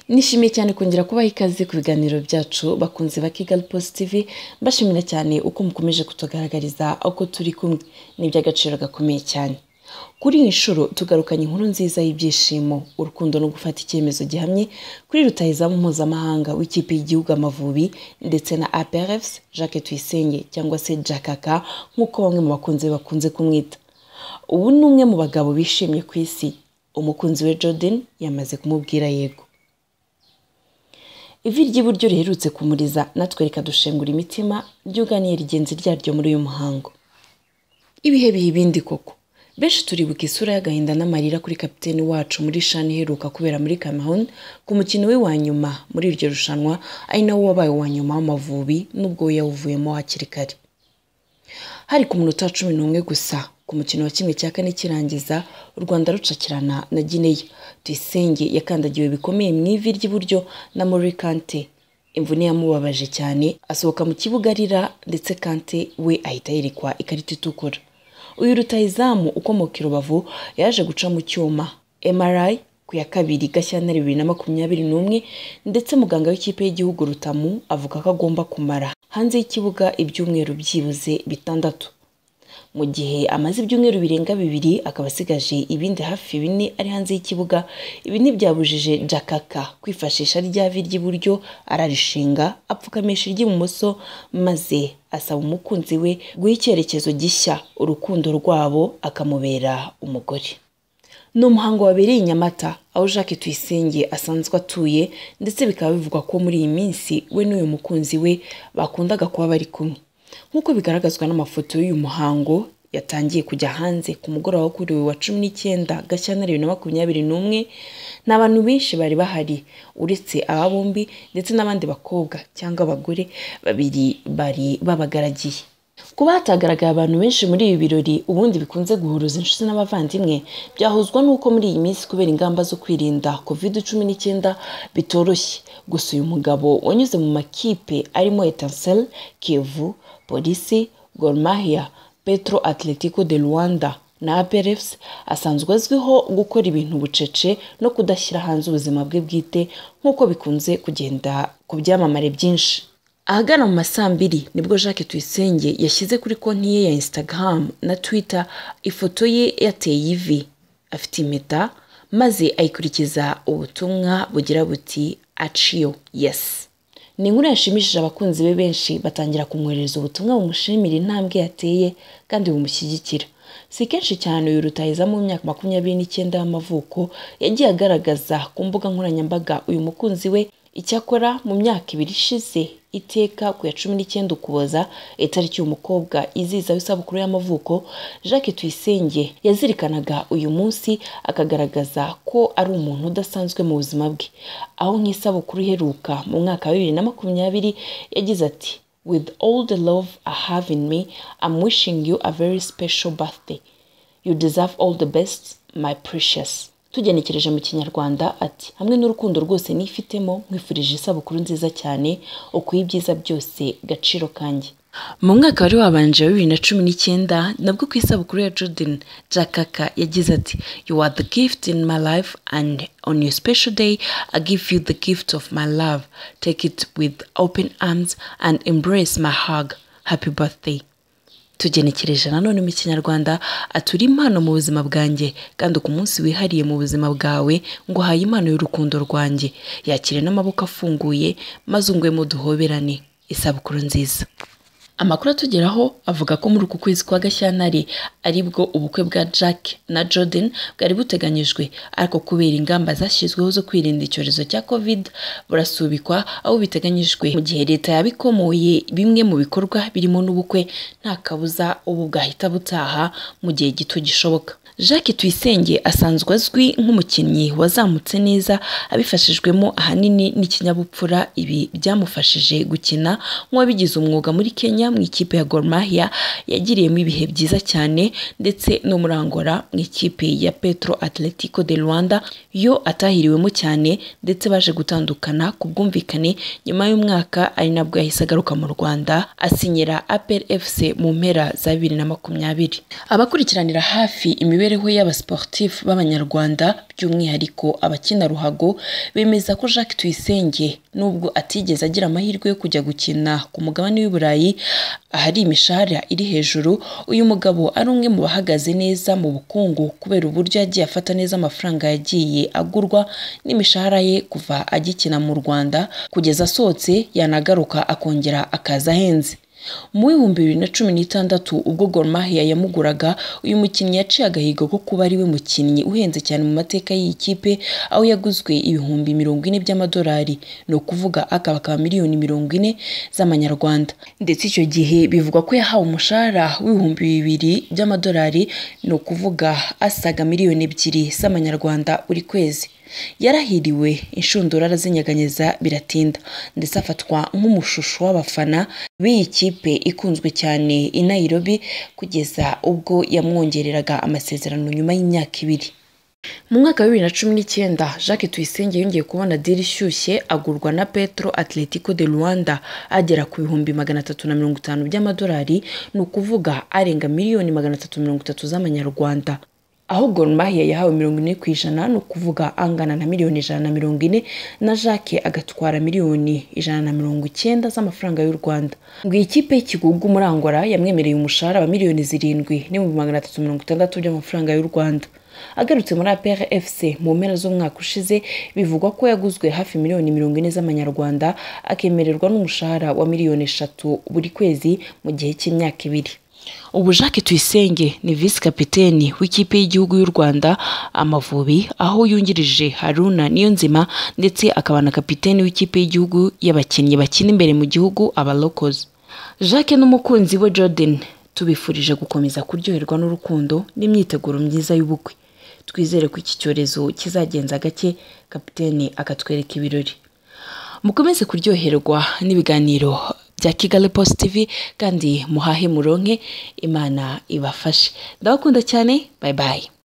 nishimiye cyane kongera kubaha ikaze ku biganiro byacu bakunze ba kigali positivi bashimira cyane uko mukomeje kutugaragariza uko turi kumwe ni iby'agaciro gakomeye cyane kuri iyi nshuro tugarukanye inkuru nziza y'ibyishimo urukundo no gufata icyemezo gihamye kuri rutahizamu mpuzamahanga w'ikipe y'igihugu amavubi ndetse na aprfs jacques tuyisenge cyangwa se jakaka nk'uko bamwe mu bakunzi be bakunze kumwita ubu ni umwe mu bagabo bishimye ku isi umukunzi we jordan yamaze kumubwira yego ivi ry'iburyo riherutse kumuriza natwe reka dushengura imitima ryuganiye rigenzi ryaryo muri uyu muhango ibihe biha ibindi koko benshi turibuka isura y'agahinda n'amarira kuri kapiteni wacu muri shani iheruka kubera muri cameroon ku mukino we wa nyuma muri iryo rushanwa ari nawo wabaye uwa nyuma w'amavubi n'ubwo we yawuvuyemo hakiri kare hari ku munota cumi n'umwe gusa ku mukino wa kimwe cya kane kirangiza u rwanda rucakirana na gineya tuyisenge yakandagiwe bikomeye mu ivi ry'iburyo na muri kante imvune yamubabaje cyane asohoka mu kibuga arira ndetse kante we ahita yerekwa ikarita itukura uyu rutayizamu ukomoka i rubavu yaje guca mu cyuma mri ku ya kabiri gashyantare bibiri na makumyabiri n'umwe ndetse muganga w'ikipe y'igihugu rutamu avuga ko agomba kumara hanze y'ikibuga ibyumweru byibuze bitandatu mu gihe amaze ibyumweru birenga bibiri akaba asigaje ibindi hafi bine ari hanze y'ikibuga ibi ntibyabujije jakaka kwifashisha rya vi ry'iburyo ararishinga apfukamisha iry'ibumoso maze asaba umukunzi we guha icyerekezo gishya urukundo rwabo akamubera umugore ni umuhango wabereye i nyamata aho jacques tuyisenge asanzwe atuye ndetse bikaba bivugwa ko muri iyi minsi we n'uyu mukunzi we bakundaga kuba bari kumwe nk'uko bigaragazwa n'amafoto y'uyu muhango yatangiye kujya hanze ku mugoroba wo kuri uyu wa cumi n'icyenda gashyantare bibiri na makumyabiri n'umwe ni abantu benshi bari bahari uretse aba bombi ndetse n'abandi bakobwa cyangwa abagore babiri bari babagaragiye kuba hatagaragaye abantu benshi muri ibi birori ubundi bikunze guhuruza inshuti n'abavandimwe byahuzwa n'uko muri iyi minsi kubera ingamba zo kwirinda covid cumi n'icyenda bitoroshye gusa uyu mugabo wanyuze mu makipe arimo etansel kivu polisi gormahia petro atletico de rwanda na aperefs asanzwe azwiho gukora ibintu bucece no kudashyira hanze ubuzima bwe bwite nk'uko bikunze kugenda ku byamamare byinshi ahagana mu masaa mbiri nibwo jacques tuyisenge yashyize kuri konti ye ya instagram na twitter ifoto ye yateye ivi afite impeta maze ayikurikiza ubutumwa bugira buti aciyo yesi ni inkuru yashimishije abakunzi be benshi batangira kumwoherereza ubutumwa bumushimira intambwe yateye kandi bumushyigikira si kenshi cyane uyu rutahiza mu myaka makumyabiri n'icyenda y'amavuko yagiye agaragaza ku mbuga nkoranyambaga uyu mukunzi we icyakora mu myaka ibiri ishize iteka ku ya cumi n'icyenda ukuboza itariki umukobwa izizaho isabukuru y'amavuko jacques tuyisenge yazirikanaga uyu munsi akagaragaza ko ari umuntu udasanzwe mu buzima bwe aho nk'isabukuru iheruka mu mwaka wa bibiri na makumyabiri yagize ati with all the love I have in me I'm wishing you a very special birthday you deserve all the best my precious tugenekereje mu kinyarwanda ati hamwe n'urukundo rwose nifitemo nkwifurije isabukuru nziza cyane ukuye ibyiza byose gaciro kanjye mu mwaka wari wabanje wa bibiri na cumi n'icyenda nabwo ku isabukuru ya jordan jakaka yagize ati you are the gift in my life and on your special day i give you the gift of my love take it with open arms and embrace my hug happy birthday tugenekereje nanone mu kinyarwanda atura impano mu buzima bwanjye kandi ku munsi wihariye mu buzima bwawe ngo uhaye impano y'urukundo rwanjye yakire n'amaboko afunguye maze ungwemo duhoberane isabukuru nziza amakuru atugeraho avuga ko muri uku kwezi kwa gashyantare aribwo ubukwe bwa jack na jordan bwari buteganyijwe ariko kubera ingamba zashyizweho zo kwirinda icyorezo cya covid burasubikwa aho biteganyijwe mu gihe leta yabikomoye bimwe mu bikorwa birimo n'ubukwe nta kabuza ubu bwahita butaha mu gihe gito gishoboka jacques tuyisenge asanzwe azwi nk'umukinnyi wazamutse neza abifashijwemo ahanini n'ikinyabupfura ibi byamufashije gukina nk'uwabigize umwuga muri kenya mu ikipe ya gormahia yagiriyemo ibihe byiza cyane ndetse no muri angola mu ikipe ya petro atletico de rwanda yo atahiriwemo cyane ndetse baje gutandukana ku bwumvikane nyuma y'umwaka ari nabwo yahise agaruka mu rwanda asinyira apel fc mu mpera za bibiri na makumyabiri abakurikiranira hafi imibiri mibereho y'abasiporutifu b'abanyarwanda by'umwihariko abakina ruhago bemeza ko Jacques Tuyisenge nubwo atigeze agira amahirwe yo kujya gukina ku mugabane w'i Burayi ahari imishahara iri hejuru uyu mugabo ari umwe mu bahagaze neza mu bukungu kubera uburyo yagiye afata neza amafaranga yagiye agurwa n'imishahara ye kuva agikina mu Rwanda kugeza asohotse yanagaruka akongera akaza ahenze mu w'ibihumbi bibiri na cumi n'itandatu ubwo Gor Mahia yamuguraga uyu mukinnyi yaciye agahigo ko kuba ari we mukinnyi uhenze cyane mu mateka y'iyi kipe aho yaguzwe ibihumbi mirongo ine by'amadolari ni ukuvuga akabakaba miliyoni mirongo ine z'amanyarwanda ndetse icyo gihe bivugwa ko yahawe umushahara w'ibihumbi bibiri by'amadolari ni ukuvuga asaga miliyoni ebyiri z'amanyarwanda buri kwezi yarahiriwe inshundura arazinyeganyeza biratinda ndetse afatwa nk'umushusho w'abafana b'iyi kipe ikunzwe cyane i Nairobi kugeza ubwo yamwongereraga amasezerano nyuma y'imyaka ibiri mu mwaka wa bibiri na cumi n'icyenda jacques tuyisenge yongeye kubona diri ishyushye agurwa na petro atletico de rwanda agera ku bihumbi magana atatu na mirongo itanu by'amadolari ni ukuvuga arenga miliyoni magana atatu mirongo itatu z'amanyarwanda aho Gor Mahia yahawe mirongo ine ku ijana ni ukuvuga angana na miliyoni ijana na mirongo ine na Jacques agatwara miliyoni ijana na mirongo icyenda z'amafaranga y'u Rwanda ngo iyi kipe y'ikigugu muri Angola yamwemereye umushahara wa miliyoni zirindwi n'ibihumbi magana atatu mirongo itandatu by'amafaranga y'u Rwanda agarutse muri APR FC mu mpera z'umwaka ushize bivugwa ko yaguzwe hafi miliyoni mirongo ine z'amanyarwanda akemererwa n'umushahara wa miliyoni eshatu buri kwezi mu gihe cy'imyaka ibiri ubu Jacques Tuyisenge ni visi kapiteni w'ikipe y'igihugu y'u Rwanda Amavubi aho yungirije Haruna Niyonzima ndetse akaba na kapiteni w'ikipe y'igihugu y'abakinnyi bakina imbere mu gihugu abalokozi Jacques n'umukunzi we Jordan tubifurije gukomeza kuryoherwa n'urukundo n'imyiteguro myiza y'ubukwe twizere ko iki cyorezo kizagenza gake kapiteni akatwereka ibirori mukomeze kuryoherwa n'ibiganiro bya kigali post tv kandi muhahe muronke imana ibafashe ndabakunda cyane bayibaye